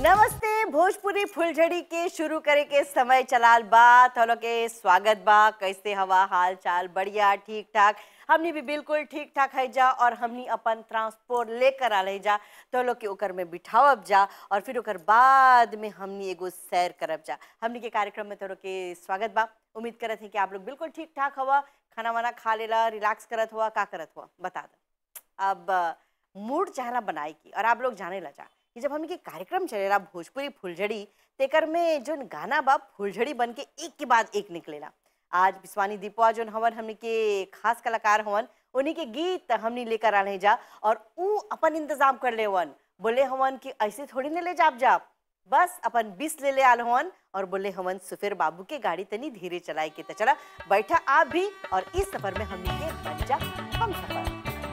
नमस्ते भोजपुरी फुलझड़ी के शुरू करे के समय चलाल बा थोलो के स्वागत बा कैसे हवा हाल चाल बढ़िया ठीक ठाक हमनी भी बिल्कुल ठीक ठाक है जा और हमनी अपन ट्रांसपोर्ट लेकर आ जा तो लोग के ओकर में बिठावब जा और फिर ओकर बाद में हमनी एगो सैर करब जा हमनी के कार्यक्रम में तोरो के स्वागत बा उम्मीद करत है कि आप लोग बिल्कुल ठीक ठाक हवा खाना वाना खा लेला रिलैक्स करत हुआ का करत हुआ बता दो अब मूड चाहला बनाए की और आप लोग जाने ला जा कि जब हमनी के कार्यक्रम चलेला भोजपुरी फुलझड़ी तेकर में जोन गाना बा फुलझड़ी बन के एक के बाद एक निकलेला आज विश्वानी दीपवा जोन हवन हमनी के खास कलाकार हवन उन्हीं के गीत हमनी लेकर आने जा और ऊ अपन इंतजाम कर ले हवन बोले हवन कि ऐसे थोड़ी न ले जाप जाप बस अपन बीस ले ले आल हवन और बोले हवन सुफेर बाबू के गाड़ी तनी धीरे चलाए के तो चला बैठा आप भी और इस सफर में हमनी के बन जा हम सफर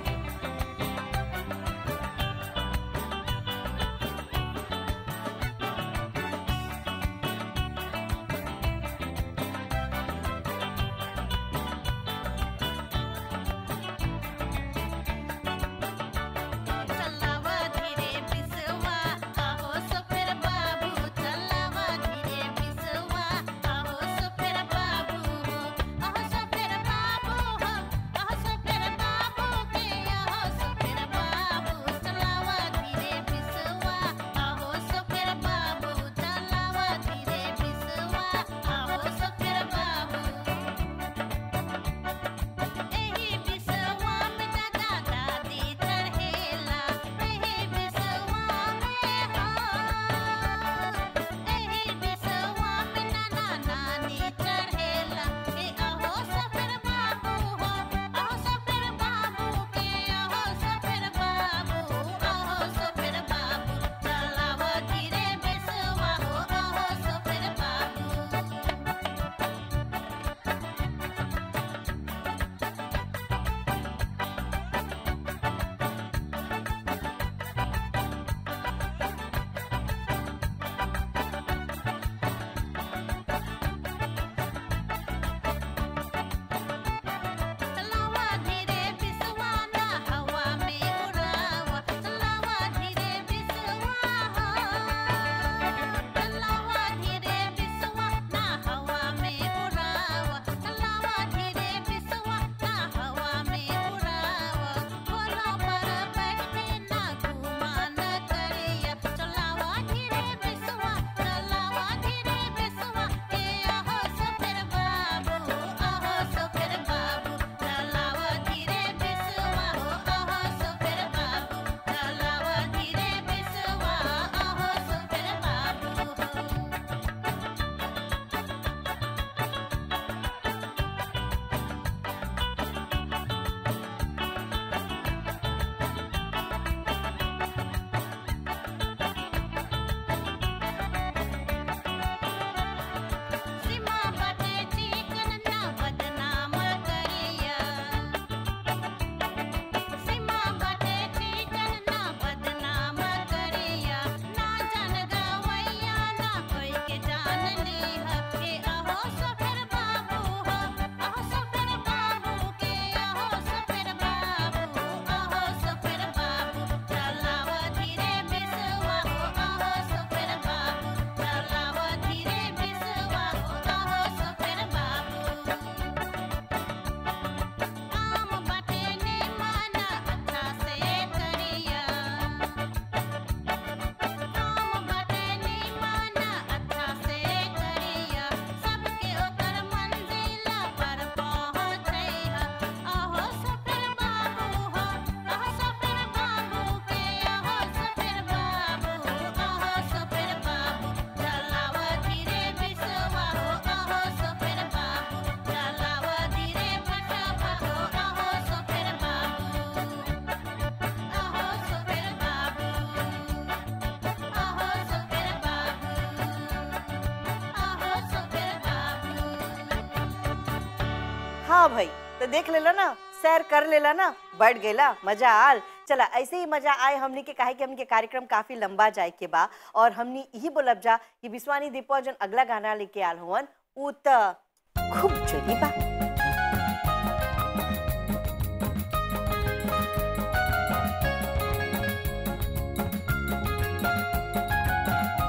चलावा धीरे बिसवा आहो सुफेर बाबू चलावा धीरे बिसवा आहो सुफेर बाबू हो आहो सुफेर बाबू हो आहो सुफेर बाबू के आहो सुफेर बाबू चलावा धीरे बिसवा आहो सुफेर बाबू चलावा धीरे बिसवा आहो सुफेर बाबू एही बिसवा में दादा दादी चढ़ेला एही बिसवा में हो एही बिसवा में नाना नानी चढ़ेला ए अहो सफर बाबू हो अहो सफर बाबू के अहो सफर बाबू अहो सफर बाबू चलावा धीरे बिसवा हो अहो सफर बाबू चलावा धीरे बिसवा ना हवा में उड़ावा चलावा धीरे बिसवा हो चलावा धीरे बिसवा ना हवा में उड़ावा चलावा धीरे बिसवा ना हवा में उड़ावा घोड़ा पर बैठ के ना घुमा न करिया चलावा धीरे बिसवा चलावा धीरे बिसवा के आहो सफेर बाबू आहो सफेर बाबू चलावा धीरे बिसवा हो आहो सफेर बाबू चलावा धीरे बिसवा आहो सफेर बाबू सीमा बाटे चिकन ना बदनाम करिया सीमा बाटे चिकन ना बदनाम करिया ना जान गवैया ना कोई के जान लीहा के अहो सफेर बाबू हो अहो सफेर बाबू के अहो सफेर बाबू अहो सफेर बाबू चलावा धीरे बिसवा हो अहो सफेर बाबू चलावा धीरे बिसवा हो अहो सफेर बाबू काम बाटे ने माना अच्छा से करिया काम बाटे ने माना अच्छा से करिया सबके ओकर मंजिला पर पहुँचैहा अहो सफेर बाबू हो अहो सफेर बाबू के अहो सफेर बाबू अहो सफेर बाबू चलावा धीरे बिसवा हो अहो सफेर बाबू चलावा धीरे बटवा हो अहो सफेर बाबू अहो सफेर बाबू अहो सफेर बाबू अहो सफेर बाबू हाँ भाई तो देख लेला ना सैर कर लेला ना बैठ गेला मजा आल चला ऐसे ही मजा आए हमनी के काहे कि हमनी के कार्यक्रम काफी लंबा जाए के बा और हमनी यही बोलब जा कि विश्वानी दीपवा जन अगला गाना लेके आल हुवन उ त खूब जोरी बा चलावा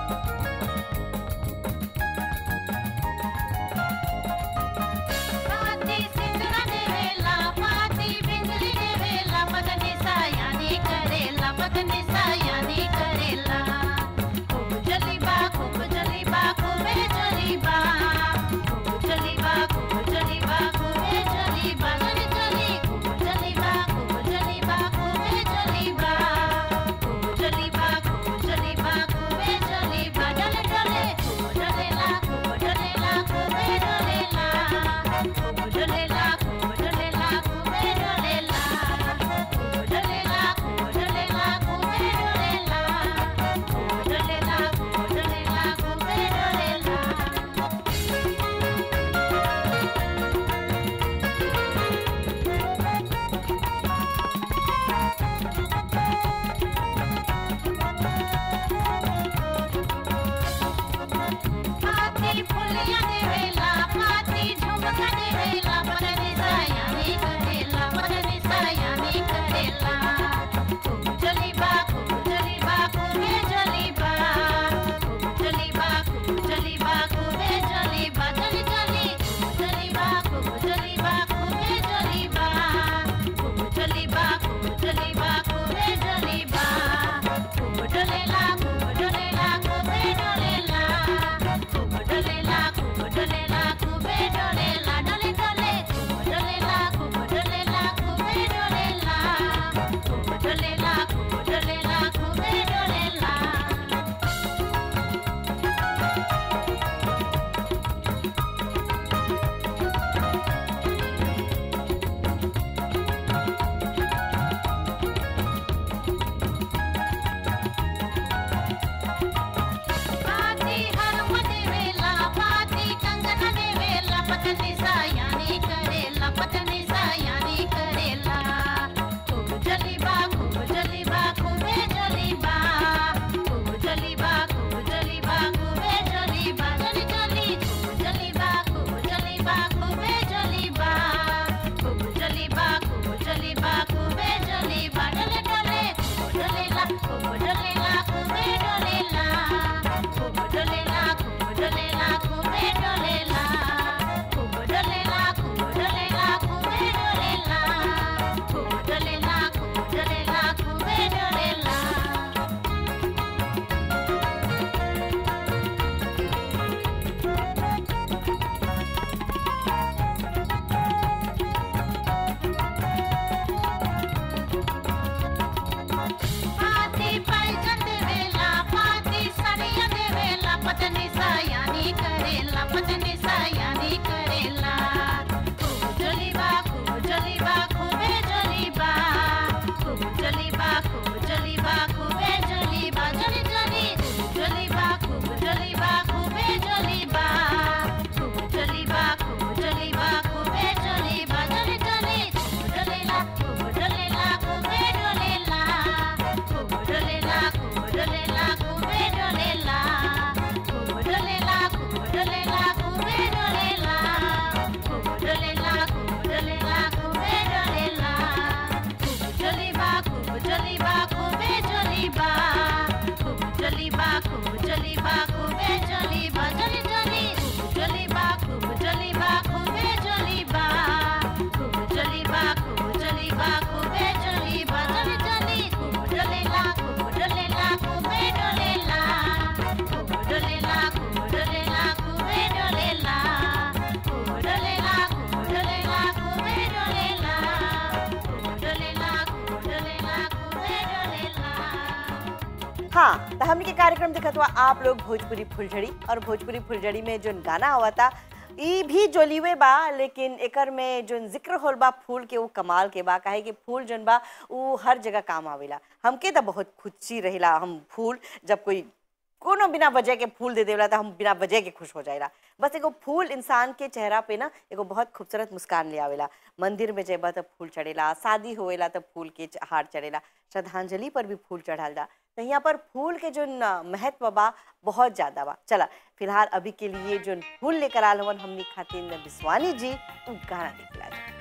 पत्नी सयानी करेला खूब जलीबा खूब जलीबा खूबे जलीबा खूब जलीबा खूब जलीबा खूबे जलीबा जली जली खूब जलीबा खूब जलीबा खूबे जलीबा खूब जलीबा खूब जलीबा खूबे जलीबा जली जली खूब जलेला खूब जलेला खूबे जलेला खूब जलेला खूब जलेला खूबे जलेला खूब जलेला खूब जलेला खूबे जलेला खूब जलेला खूब जलेला खूबे जलेला खूब जलीबा खूब जलीबा खूबे जलीबा खूब जलीबा खूब जलीबा खूबे जलीबा जली जली खूब जलीबा खूब जलीबा खूबे जलीबा खूब जलीबा खूब जलीबा खूबे जलीबा जली जली खूब जलेला खूब जलेला खूबे जलेला खूब जलेला खूब जलेला खूबे जलेला खूब जलेला खूब जलेला खूबे जलेला खूब जलेला खूब जलेला खूबे जलेला हाँ तो हमने के कार्यक्रम देखत हुआ आप लोग भोजपुरी फुलझड़ी और भोजपुरी फुलझड़ी में जो गाना हुआ था ई भी जोलीवे बा लेकिन एकर में जो जिक्र होल बा फूल के वो कमाल के बा काहे कि फूल जोन बा वो हर जगह काम आवेला हमके तो बहुत खुशी रहेला हम फूल जब कोई कोनो बिना वजह के फूल दे देवला तो हम बिना वजह के खुश हो जाएला बस एगो फूल इंसान के चेहरा पे ना एगो बहुत खूबसूरत मुस्कान ले आवेला मंदिर में जेबा तो फूल चढ़ेला शादी होएला तो फूल के च- हार चढ़ेला श्रद्धांजलि पर भी फूल चढ़ाल जा तो यहाँ पर फूल के जो न महत्व बा बहुत ज्यादा बा चला फिलहाल अभी के लिए जो फूल लेकर आल हवन हमनी खातिर विश्वानी जी उ गाना देखला जा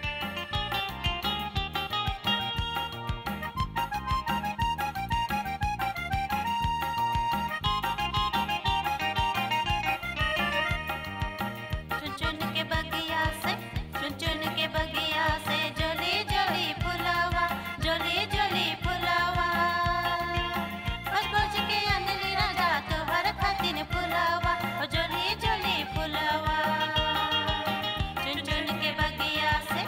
चुन चुन के बगिया से चुन चुन के बगिया से जोली जोली फुलावा जोली जोली फुलावा खोज खोज के अनली राजा तोहर खातिन फुलावा ओ जोली जोली फुलावा चुन चुन के बगिया से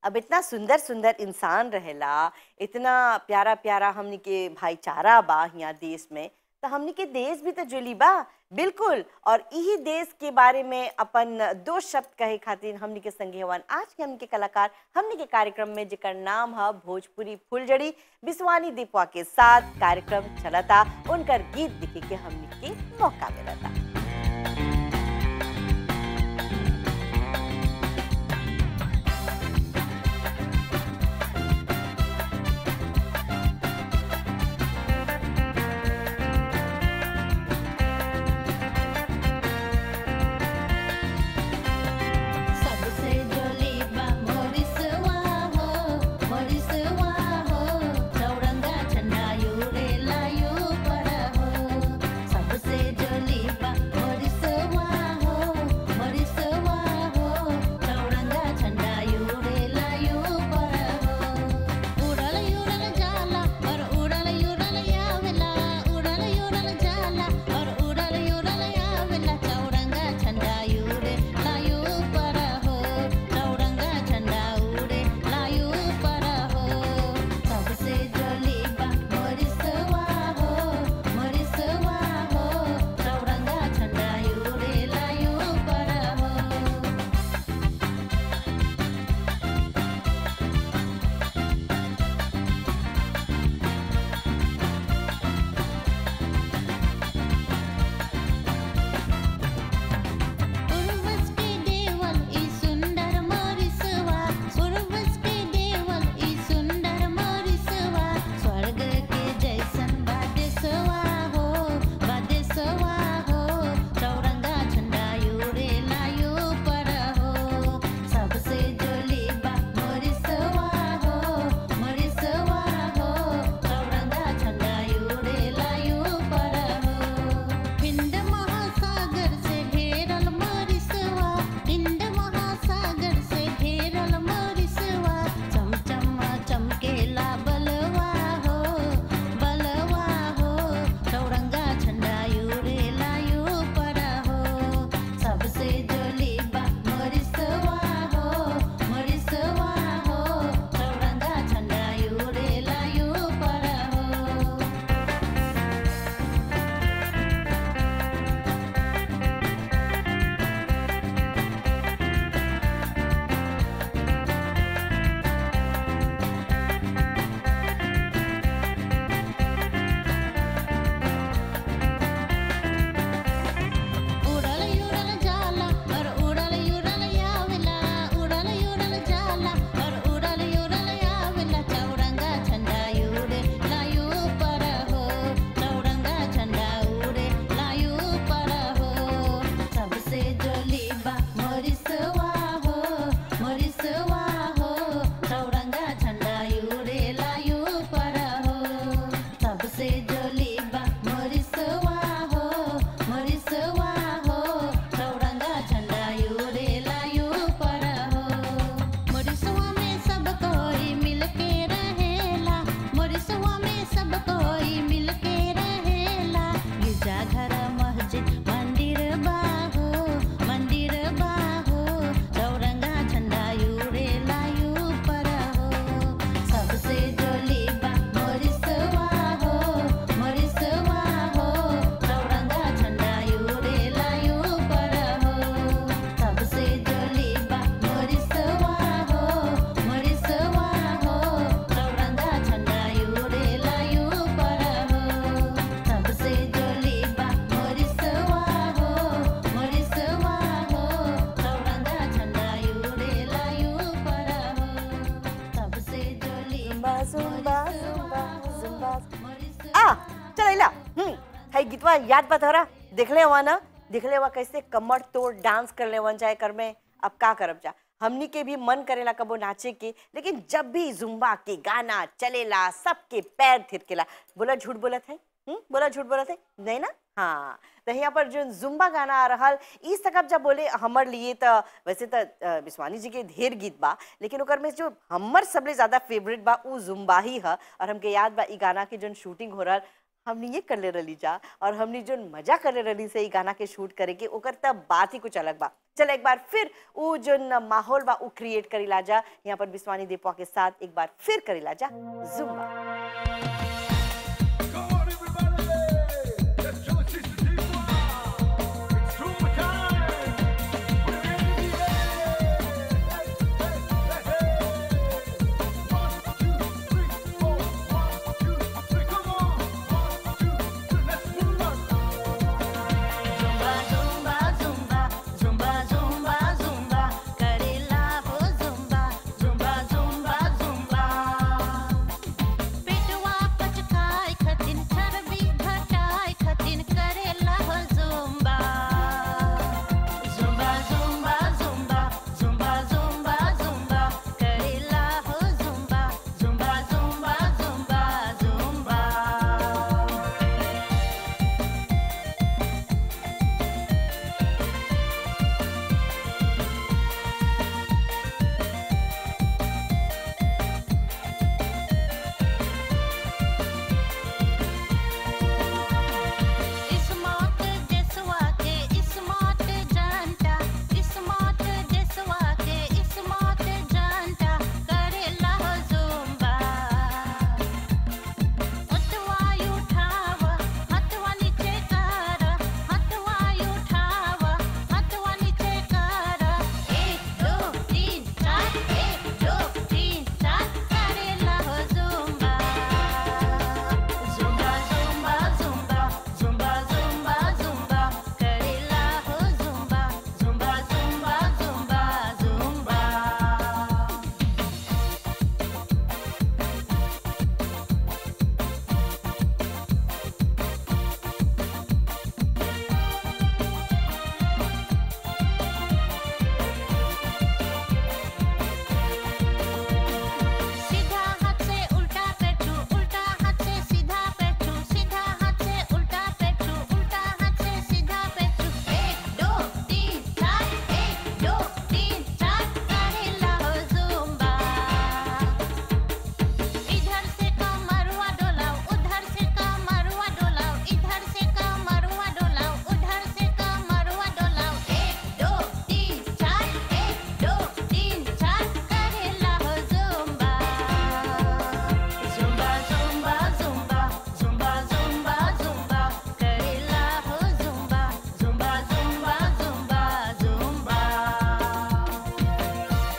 अब इतना सुंदर सुंदर इंसान रहेला इतना प्यारा प्यारा हमनी के भाईचारा बा यहाँ देश में तो हमनी के देश भी तो जुली बा बिल्कुल और यही देश के बारे में अपन दो शब्द कहे खातिर हमनी के संगे हवन आज के हमनी के कलाकार हमनी के कार्यक्रम में जेकर नाम है भोजपुरी फुलझड़ी बिस्वानी दीपवा के साथ कार्यक्रम चलता उनकर गीत दिखे के हमनी के मौका मिलता सबसे जोली बा मोरिसवा हो मोरिसवा हो चौरंगा झंडा यूरे लायू पर हो सबसे जोली बा मोरिसवा हो मोरिसवा हो चौरंगा झंडा यूरे लायू पर हो उड़ल उड़ल जाला और उड़ल उड़ल आवेला उड़ल उड़ल जाला और उड़ल उड़ल आवेला चौरंगा झंडा उड़े लायू पर हो चौरंगा झंडा उड़े लायू पर हो सबसे जोली बा मोरिसवा हो मोरिसवा हो चौरंगा झंडा उड़े लायू पर हो पूर्वज के देवल ई सुंदर मोरिसवा पूर्वज के देवल ई सुंदर मोरिसवा स्वर्ग के जैसन बादेसवा हो बादेसवा हो चौरंगा झंडा यूरे लायू पर हो सबसे जोली बा मोरिसवा हो मोरिसवा हो चौरंगा झंडा यूरे लायू पर हो हिंद महासागर से घेरल मोरिसवा हिंद महासागर से घेरल मोरिसवा चमचम चमकेला बलवा हो बलवा हो चौरंगा झंडा यूरे लायू पर हो सबसे जोली बा मोरिसवा हो मोरिसवा हो चौरंगा झंडा यूरे लायू पर हो उड़ल उड़ल जाला और उड़ल उड़ल आवेला उड़ल उड़ल जाला और उड़ल उड़ल आवेला चौरंगा झंडा उड़े लायू पर हो चौरंगा झंडा उड़े लायू पर हो सबसे जोली बा मोरिसवा हो मोरिसवा हो चौरंगा झंडा उड़े लायू पर हो सबसे जोली बा मोरिसवा हो मोरिसवा हो चौरंगा झंडा यूरे लायू पर हो मोरिसवा में सब कोई मिलके रहेला मोरिसवा में सब कोई मिलके रहेला गिरजा घर मस्जिद मंदिर बाहो मंदिर बाहो चौरंगा झंडा यूरे लायू पर हो सबसे जोली बा मोरिसवा हो मोरिसवा हो चौरंगा झंडा यूरे लायू पर हो सबसे जोली बा मोरिसवा हो मोरिसवा हो चौरंगा झंडा यूरे लायू पर हो सबसे जोली बा मोरिसवा हो मोरिसवा हो चौरंगा झंडा यूरे लायू पर हो सबसे जोली जुम्बा जुम्बा जुम्बा जुम्बा मोरिसवा आ चल इला हम्म है गीतवा याद बा तोहरा देखले हुआ ना देखले हुआ कैसे कमर तोड़ डांस कर ले वन जाए कर में अब का करब जा हमनी के भी मन करेला कबो नाचे के लेकिन जब भी जुम्बा के गाना चलेला सबके पैर थिरकेला बोला झूठ बोलत है हम्म बोला झूठ बोलत है नहीं ना हाँ तो यहाँ पर जो जुम्बा गाना आ रहल ई सकब जब बोले हमर लिए तो वैसे तो अ, विश्वानी जी के ढेर गीत बा लेकिन ओकर में जो हमर सबले ज्यादा फेवरेट बा उ जुम्बा ही है और हमके याद बा ई गाना के जो शूटिंग हो रहल हमने ये कर ले रही जा और हमने जो मजा कर ले रही से ई गाना के शूट करे के ओकर तब बात ही कुछ अलग बा चल एक बार फिर वो जो न माहौल बा वो क्रिएट करी ला जा यहाँ पर बिस्वानी दीपवा के साथ एक बार फिर करी ला जा zumba Come on, everybody! Let's show it to the people. It's Zumba time. We're in the air. Hey, hey, hey, hey. One, two, three, four. One, two, three. Come on. One, two, three. Let's move on. zumba zumba zumba zumba zumba zumba करेला हो zumba zumba zumba zumba पेटवा पचकाय खतिन चर्बी घटाय खतिन करेला हो zumba zumba zumba zumba zumba zumba zumba करेला हो zumba zumba zumba zumba zumba smart देसवा के स्मार्ट जानता स्मार्ट देसवा के स्मार्ट जानता करेला हो zumba हतवाई उठाव हतवा नीचे कर हतवाई उठाव हतवा नीचे कर एक दो तीन चार एक दो तीन चार करेला हो zumba zumba zumba zumba zumba zumba zumba करेला हो zumba zumba zumba zumba zumba सीधा हाथ से उल्टा पेटू उल्टा हाथ से सीधा पेटू सीधा हाथ से उल्टा पेटू उल्टा हाथ से सीधा पेटू एक दो तीन चार एक दो तीन चार करेला हो zumba इधर से कमरवा डोलाओ उधर से कमरवा डोलाओ इधर से कमरवा डोलाओ उधर से कमरवा डोलाओ एक दो तीन चार एक दो तीन चार करेला हो zumba zumba zumba zumba zumba zumba zumba करेला हो zumba zumba zumba zumba zumba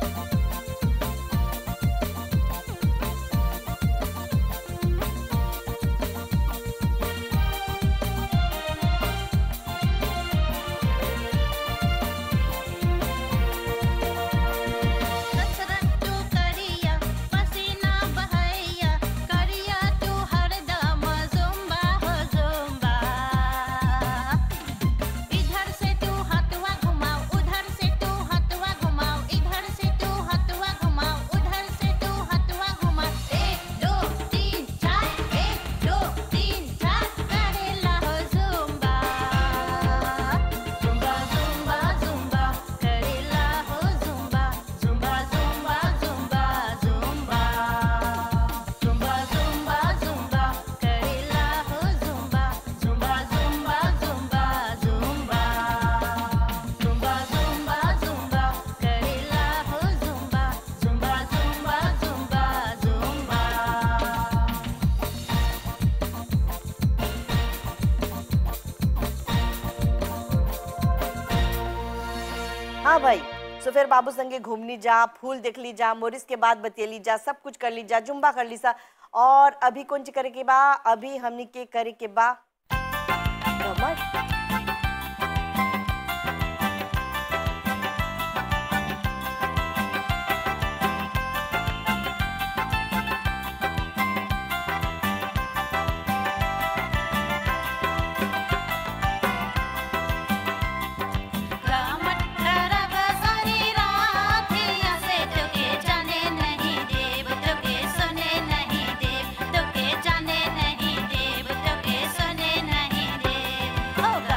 कसरत तू करिया पसीना बहैया करिया तू हरदम zumba हो zumba इधर से तू हथवा घुमाओ उधर से तू हथवा घुमाओ इधर से तू हथवा घुमाओ उधर से तू हथवा घुमाओ एक दो तीन चार एक दो तीन चार करेला हो zumba zumba zumba zumba करेला हो zumba zumba zumba zumba zumba zumba zumba zumba करेला हो zumba zumba zumba zumba zumba zumba zumba zumba करेला हो zumba zumba zumba zumba zumba हाँ भाई सो फिर बाबू संगे घूमनी जा फूल देख ली जा मोरिस के बाद बतेली जा सब कुछ कर ली जा जुम्बा कर ली सा और अभी कौन ची करे के बा अभी हमनी के करे के बा घमंड रामट रब सारी रात ऐसे तुके जाने नहीं देव तुके सुने नहीं देव तुके जाने नहीं देव तुके सुने नहीं देव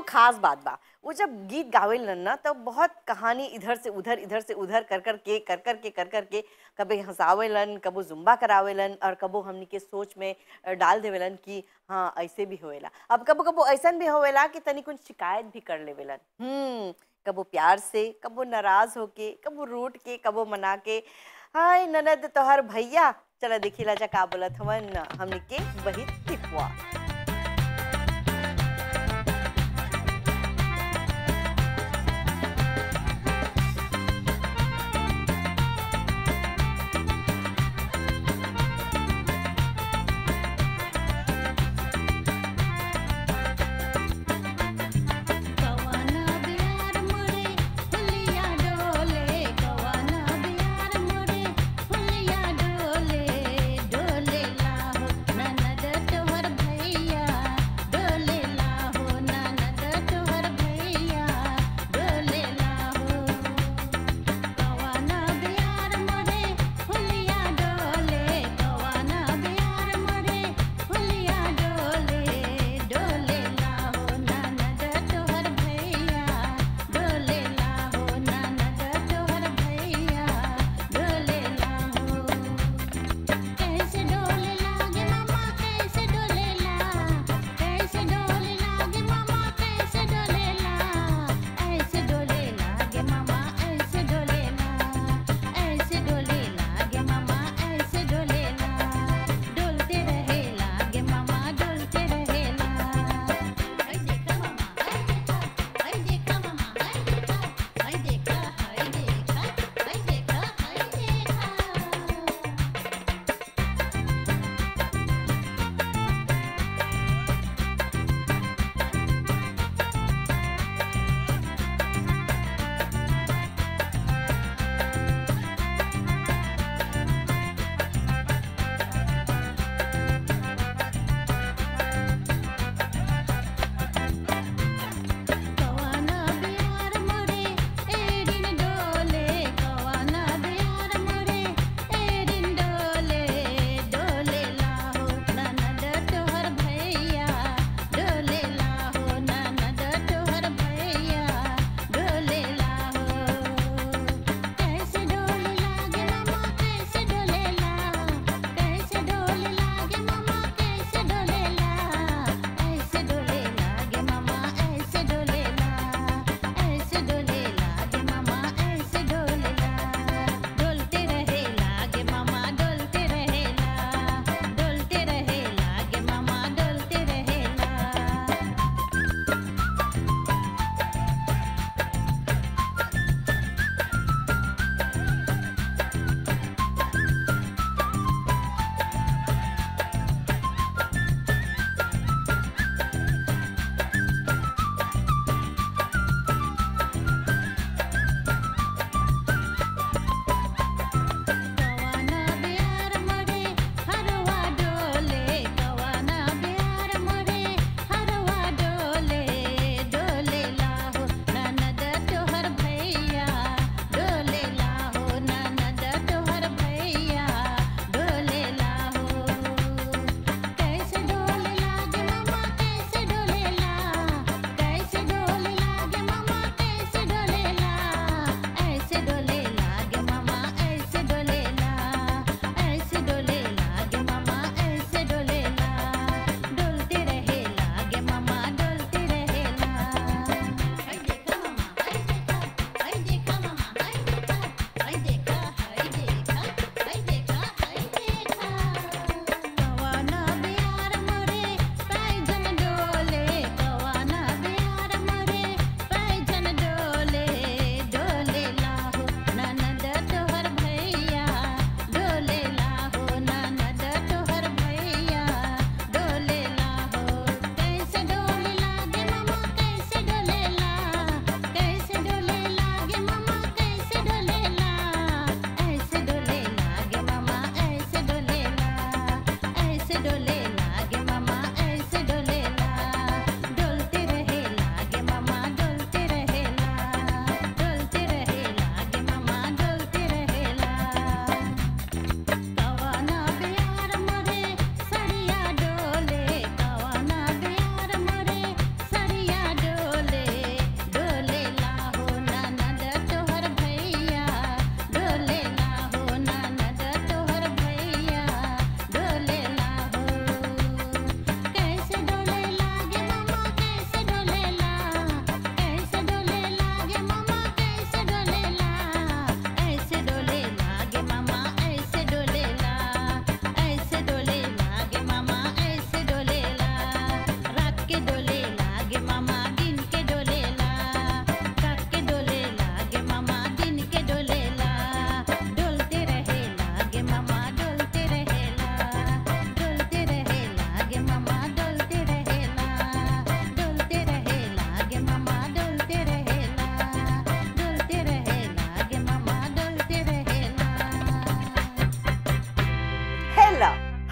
खास बात बा वो जब गीत गावेलन ना तब बहुत कहानी इधर से उधर इधर से उधर कर कर के कर कर के कर कर के कभी हंसावेलन कबो जुम्बा करावेलन और कबो हमनी के सोच में अ, डाल देवेलन कि हाँ ऐसे भी होवेला अब कबो कबो ऐसन भी होवेला कि तनी कुछ शिकायत भी कर लेवेलन हम्म कबो प्यार से कबो नाराज होके कबो रूट के कबो मना के हाय ननद तोहर भैया चला देखिला जा का बोलत हवन हमनी के वही टिपुआ कवाना बिहार मुरे फुलिया डोले कवाना बिहार मुरे फुलिया डोले डोले लाहो ननद तोहर भैया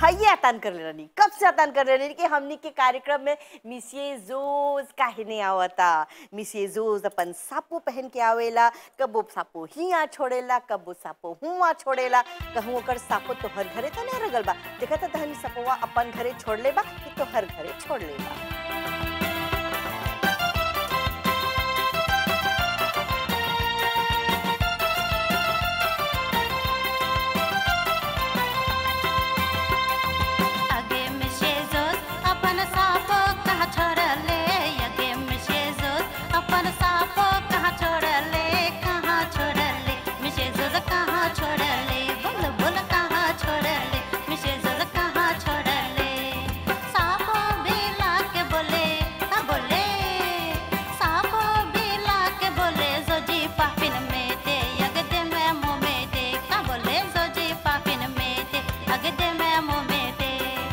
हइये अतान कर ले रही कब से अतान कर ले रही कि हमनी के कार्यक्रम में मिसिए जोज काहे नहीं आवता मिसिए जोज अपन सापो पहन के आवेला कबो सापो हिया छोड़ेला कबो सापो हुआ छोड़ेला कहूँ ओकर सापो तो हर घरे तो नहीं रगल बा देखा तो तहनी सपोवा अपन घरे छोड़ ले बा कि तो हर घरे छोड़ ले बा अगे मिशे जोत अपन सापो कहाँ छोड़ले अगे मिशे जोत अपन सापो कहाँ छोड़ले कहाँ छोड़ले मिशे जोत कहाँ छोड़ले बोल बोल कहाँ छोड़ले मिशे जोत कहाँ छोड़ले सापो बिला के बोले का बोले सापो बिला के बोले जोजी पापिन में दे अगदे में मुँह में दे का बोले जोजी पापिन में दे अगदे में मुँह में दे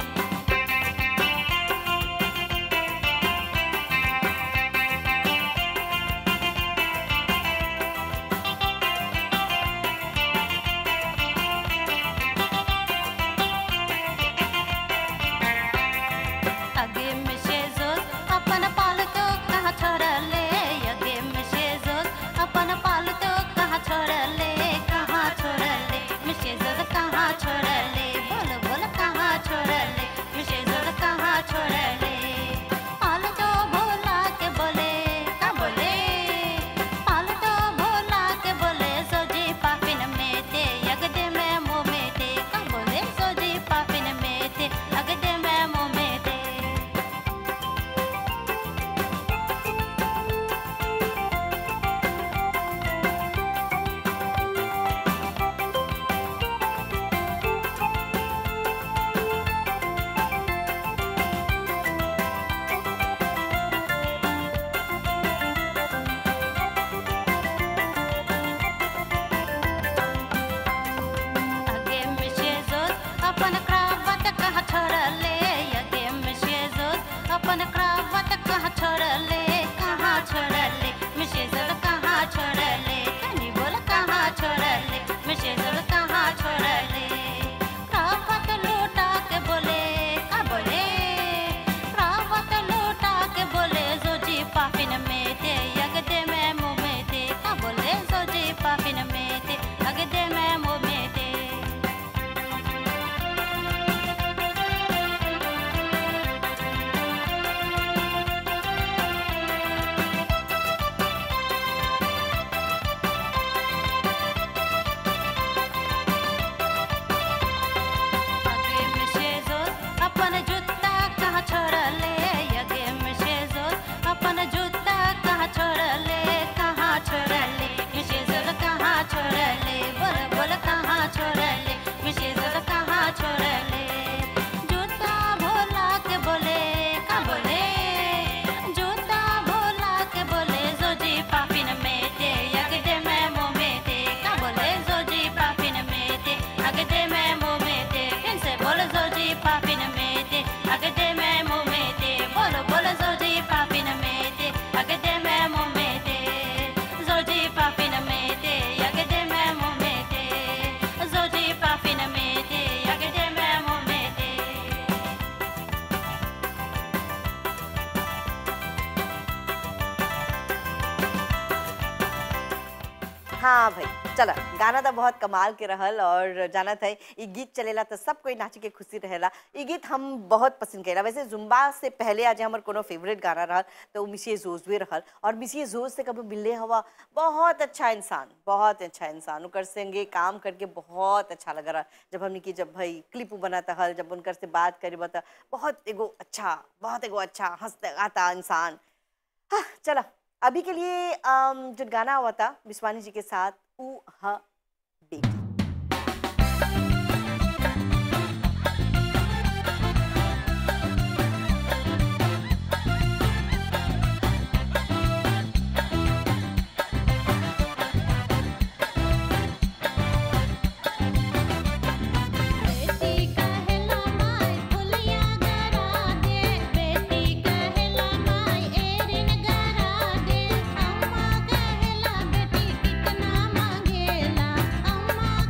अगे मिशे जोत अपन पालतू कहाँ छोड़ले अगे मिशे जोत अपन पालतू कहाँ छोड़ले कहाँ छोड़ले मिशे जोत कहाँ छोड़ले बोल बोल कहाँ छोड़ले मिशे जोत कहाँ छोड़ले पालतू भोला के बोले का बोले पालतू भोला के बोले सोजी पापिन में दे यगदे में मुँह में दे का बोले सोजी पापिन में दे अगदे में मुँह में दे अगे मिशे जोत अपन क्रावत कहाँ छोड़ले अगे मिशे जोत अपन क्रावत कहाँ छोड़ले कहाँ छोड़ले मिशे जोत कहाँ छोड़ले तनी बोल कहाँ छोड़ले मिशे जोत कहाँ छोड़ले क्रावत लूटा के बोले का बोले क्रावत लूटा के बोले जोजी पापिन में दे यगदे में मुँह में दे का बोले जोजी पापिन में दे अगदे में मुँह में दे अगे मिशे जोत अपन जूता कहाँ छोड़ले अगे मिशे जोत अपन जूता कहाँ छोड़ले कहाँ छोड़ले मिशे जोत कहाँ छोड़ले बोल बोल कहाँ छोड़ले मिशे जोत कहाँ छोड़ले जूता भोला के बोले का बोले जूता भोला के बोले जोजी पापिन में दे अगदे में मुँह में दे का बोले जोजी पापिन में दे अगदे में मुँह में दे फिर से बोल जोजी पापिन में दे अगदे में मुँह में दे बोलो बोलो जोजी पापिन में दे अगदे में मुँह में दे जोजी पापिन में दे अगदे में मुँह में दे जोजी पापिन में दे अगदे में मुँह में दे हाँ भाई चला गाना तो बहुत कमाल के रहल और जाना था ये गीत चलेला तो सब कोई नाच के खुशी रहेला ये गीत हम बहुत पसंद करेला वैसे जुम्बा से पहले आज हमर कोनो फेवरेट गाना रहल तो मिसिए जोजवे रहल और मिसिए जोज से कभी मिलले हवा बहुत अच्छा इंसान बहुत अच्छा इंसान उनकर संगे काम करके बहुत अच्छा लग रहा जब हमने की जब भाई क्लिप बनाता हल जब उनकर से बात करे बता बहुत एगो अच्छा बहुत एगो अच्छा हंसता गाता इंसान हाँ, चला अभी के लिए अम, जो गाना हुआ था विश्वानी जी के साथ ऊ ह बेटी बेटी कहला माय फुलिया गरा दे बेटी कहला माय एरिन गरा दे अम्मा कहला बेटी कितना मांगेला अम्मा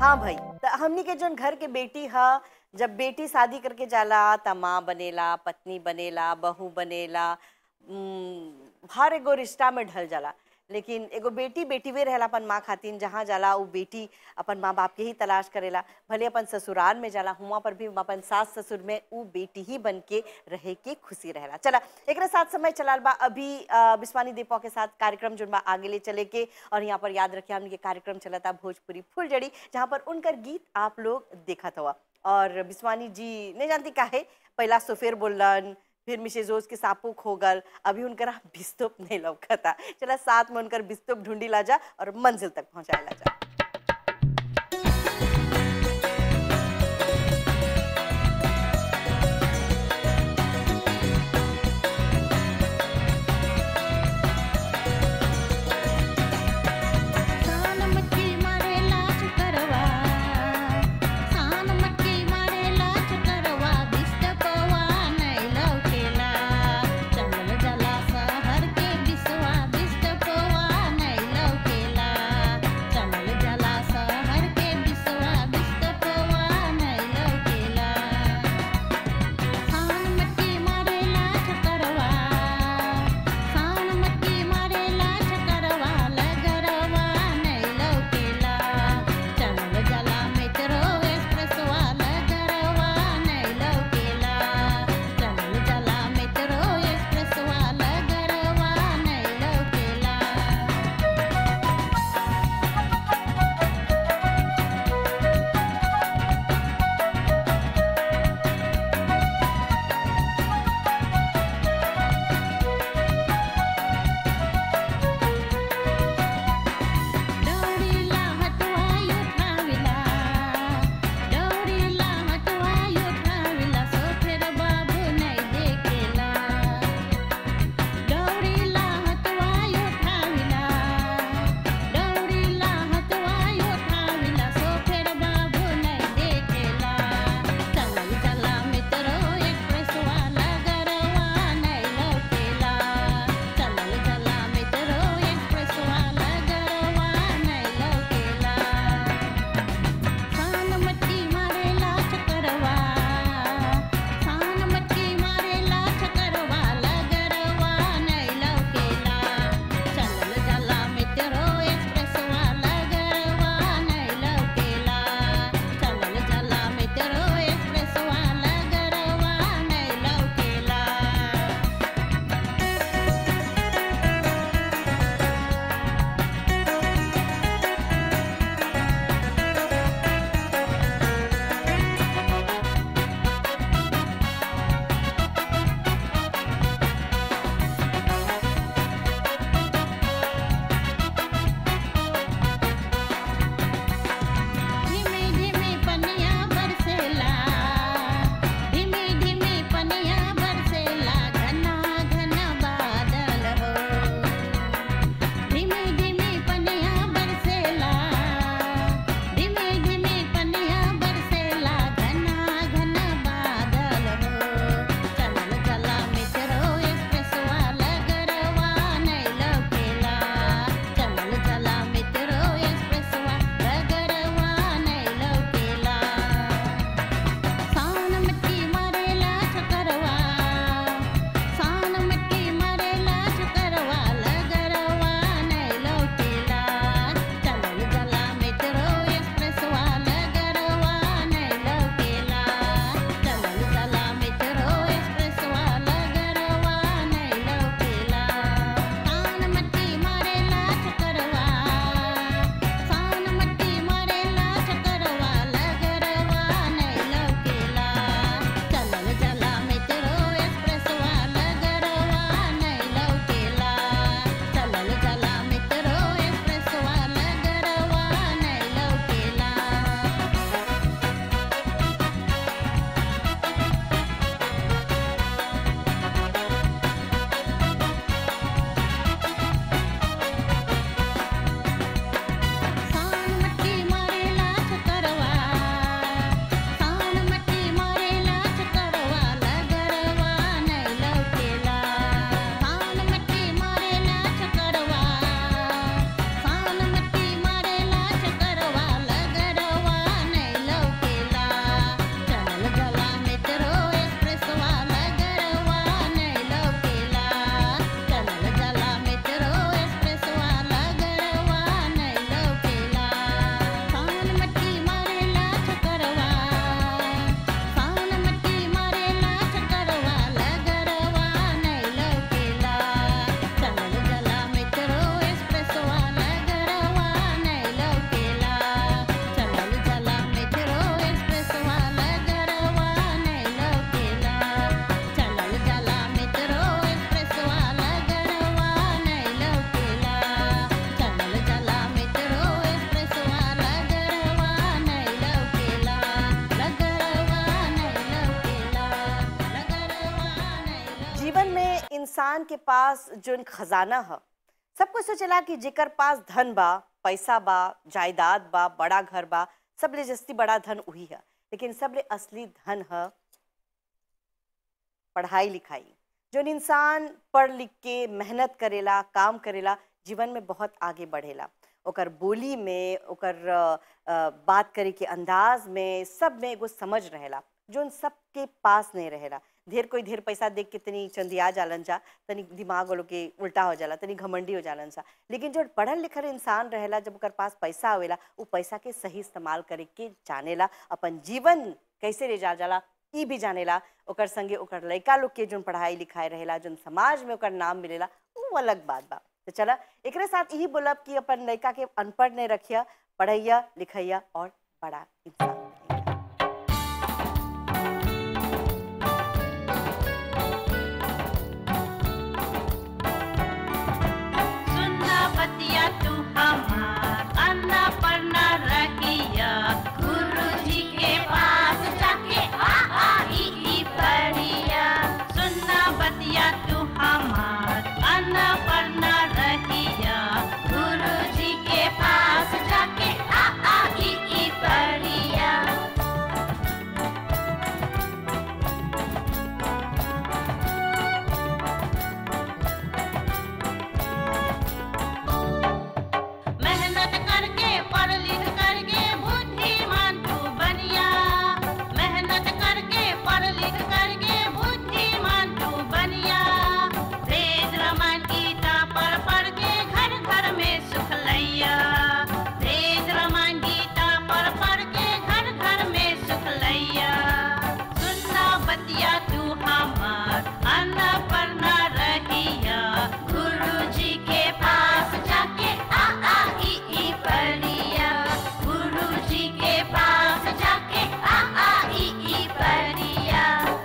हाँ भाई त हमनी के जोन घर के बेटी ह जब बेटी शादी करके जाला त माँ बनेला पत्नी बनेला बहू बनेला उम, हर एगो रिश्ता में ढल जाला लेकिन एगो बेटी बेटी वे रहेला अपन माँ खातिन जहाँ जाला उ बेटी अपन माँ बाप के ही तलाश करेला भले अपन ससुराल में जाला हुआ पर भी अपन सास ससुर में उ बेटी ही बन के रहे के खुशी रहेला चला एक साथ समय चलाल बा अभी अ, बिस्वानी दीपा के साथ कार्यक्रम जोन बा आगे ले चले के और यहाँ पर याद रखिए हमने के कार्यक्रम चला था भोजपुरी फुलझड़ी जहाँ पर उनकर गीत आप लोग देखत हुआ और बिस्वानी जी नहीं जानती काहे पहला सोफेर बोलन फिर मिसेज रोज के सापू खो गल अभी उनकर बिस्तुप नहीं लौकता चला साथ में उनकर बिस्तुप ढूंढी ला जा और मंजिल तक पहुंचाए ला जा सान मटकी मारेला चुकरवा सान मटकी मारेला चुकरवा बिस्तपवा नहीं लौकेला चंगल जला शहर के बिसवा बिस्तपवा नहीं लौकेला चंगल जीवन में इंसान के पास जोन खजाना ह सब कुछ सोचेला कि जेकर पास धन बा पैसा बा जायदाद बा बड़ा घर बा सबले जस्ती बड़ा धन वही है लेकिन सबले असली धन है पढ़ाई लिखाई जोन इंसान पढ़ लिख के मेहनत करेला काम करेला जीवन में बहुत आगे बढ़ेला ओकर बोली में ओकर अ, अ, बात करे के अंदाज में सब में एगो समझ रहेला जोन सबके पास नहीं रहेला ढेर कोई ढेर पैसा देख के तनी चंदिया जालन जा तनी दिमाग वालों के उल्टा हो जाला तनी घमंडी हो जालन सा लेकिन जो पढ़ल लिखल इंसान रहेला जब ओकर पास पैसा आवेला वो पैसा के सही इस्तेमाल करे के जानेला अपन जीवन कैसे ले जा जाला ई भी जानेला ओकर संगे ओकर लड़का लोग के जोन पढ़ाई लिखाई रहेला जोन समाज में ओकर नाम मिलेला वो अलग बात बा तो चला एकरे साथ यही बोलब कि अपन लड़का के अनपढ़ नहीं रखिया पढ़ैया लिखैया और बड़ा इंसान बनैया। सुनना बतिया तू हमार अन्ना पढ़ना रहिया गुरु जी के पास जाके आ आ ई ई पढ़िया सुनना बतिया तू हमार अन्ना पढ़ना रहिया गुरु जी के पास जाके आ आ ई ई पढ़िया मेहनत करके पढ़ लिख करके बुद्धिमान तू बनिया मेहनत करके पढ़ लिख करके बुद्धिमान तू बनिया वेद रामायण गीता पढ़ पढ़ के घर घर में सुख लैया वेद रामायण गीता पढ़ पढ़ के घर घर में सुख लैया सुनना बतिया तू हमार अन्ना पढ़ना रहिया गुरु जी के पास जाके आ आ ई ई पढ़िया गुरु जी के पास जाके आ आ ई ई पढ़िया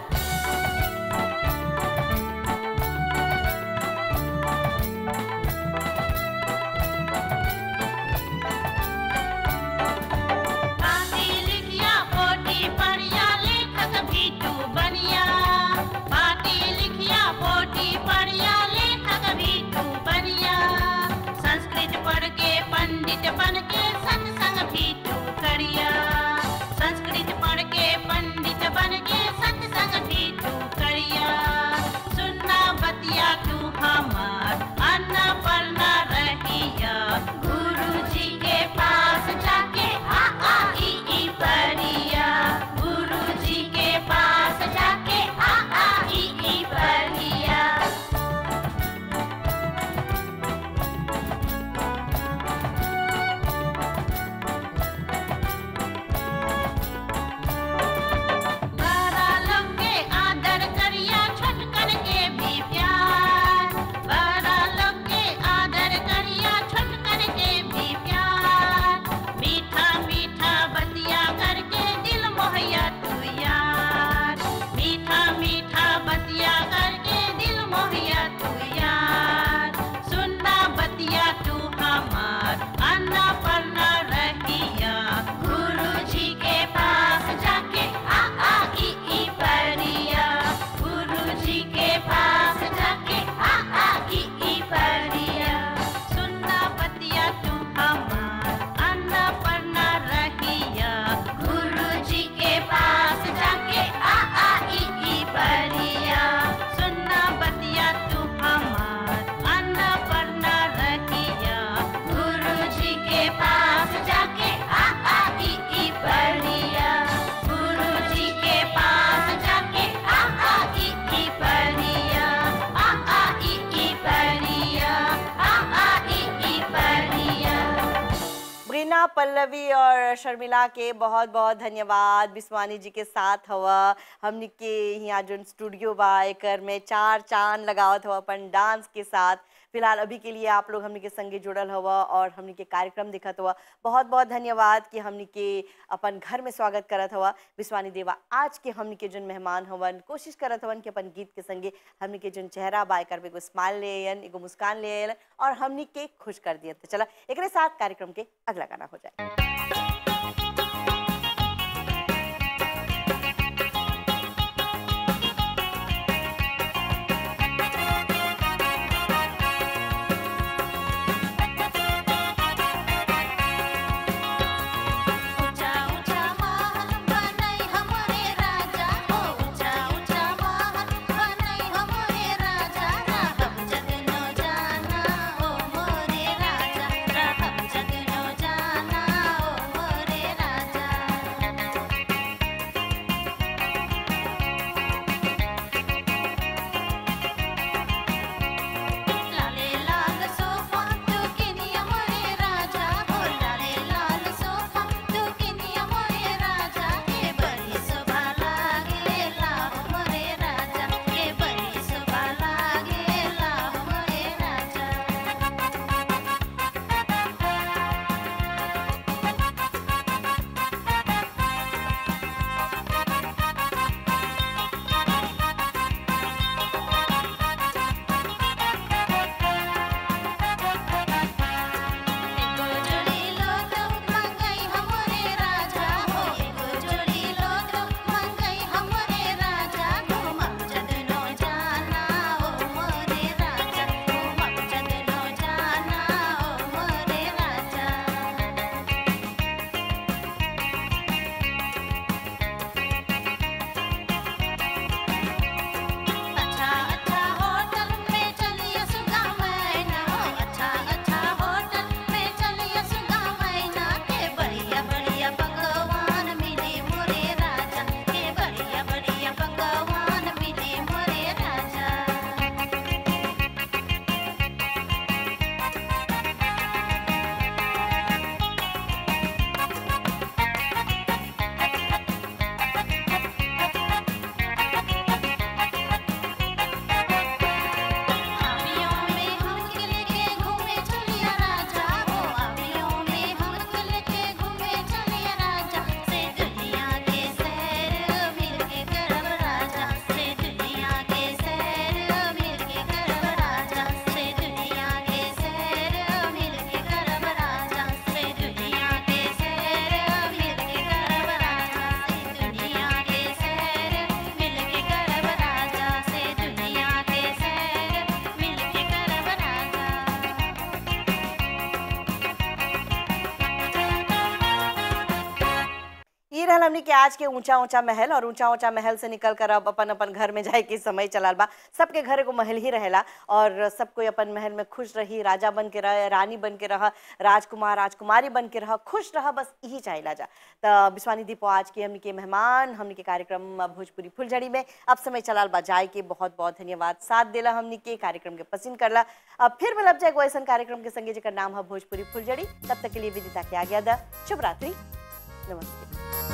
पाती लिखिया पोटी पढ़िया लेखक भी तू बनिया पाती लिखिया पोटी पढ़िया लेखक भी तू बनिया संस्कृत पढ़ के पंडित बन के सत्संग भी तू करिया संस्कृत पढ़ के पंडित बन के सत्संग भी तू करिया सुनना बतिया तू हमार अन्ना पढ़ना रहिया गुरु जी के पास जाके आ आ ई ई पढ़िया गुरु जी के पास जाके आ आ ई ई पढ़िया बड़ा लोग के आदर करिया छोटकन के भी प्यार बड़ा लोग के आदर करिया छोटकन के भी प्यार मीठा मीठा बतिया करके दिल मोहया तू यार मीठा मीठा बतिया करके दिल मोहया तू यार सुनना बतिया तू हमार अन्ना पढ़ना रहिया गुरु जी के पास जाके आ आ ई ई पढ़िया गुरु जी के पास जाके आ आ ई ई पढ़िया सुनना बतिया तू हमार अन्ना पढ़ना रहिया गुरु जी के पास जाके आ आ ई ई पढ़िया सुनना बतिया तू हमार अन्ना पढ़ना रहिया गुरु जी के पास जाके आ आ ई ई पढ़िया गुरु जी के पास जाके आ आ ई ई पढ़िया आ आ ई ई पढ़िया आ आ ई ई पढ़िया ब्रीना पल्लवी और शर्मिला के बहुत बहुत धन्यवाद बिस्वानी जी के साथ हवा हमनी के यहाँ जो स्टूडियो बा एकर में चार चांद लगावत हवा अपन डांस के साथ फिलहाल अभी के लिए आप लोग हमनी के संगे जुड़ल हवा और हमनी के कार्यक्रम दिखत हुआ बहुत बहुत धन्यवाद कि हमनी के अपन घर में स्वागत करत हवा विश्वानी देवा आज के हमनी के जोन मेहमान हवन कोशिश करत हवन कि अपन गीत के संगे हमनी के जोन चेहरा बा एकर पे एगो स्माइल ले आयन एगो मुस्कान ले आयन और हमनी के खुश कर दियन तो चला एकरे साथ कार्यक्रम के अगला गाना हो जाए ई रहल हमनी के आज के ऊंचा ऊंचा महल और ऊंचा ऊंचा महल से निकल कर अब अपन अपन घर में जाए के समय चलाल बा सबके घर एगो महल ही रहेला और सब कोई अपन महल में खुश रही राजा बन के रह रानी बन के रह राजकुमार राजकुमारी बन के रह खुश रह बस यही चाहिला जा तो विश्वानी दीपो आज के हमनी के मेहमान हमनी के कार्यक्रम भोजपुरी फुलझड़ी में अब समय चलाल बा जाए के बहुत बहुत धन्यवाद साथ देला हमनी के कार्यक्रम के पसंद करला अब फिर मिलब जाए एगो ऐसन कार्यक्रम के संगे जेकर नाम है भोजपुरी फुलझड़ी तब तक के लिए विदिता के आ गया दा शुभ रात्रि नमस्ते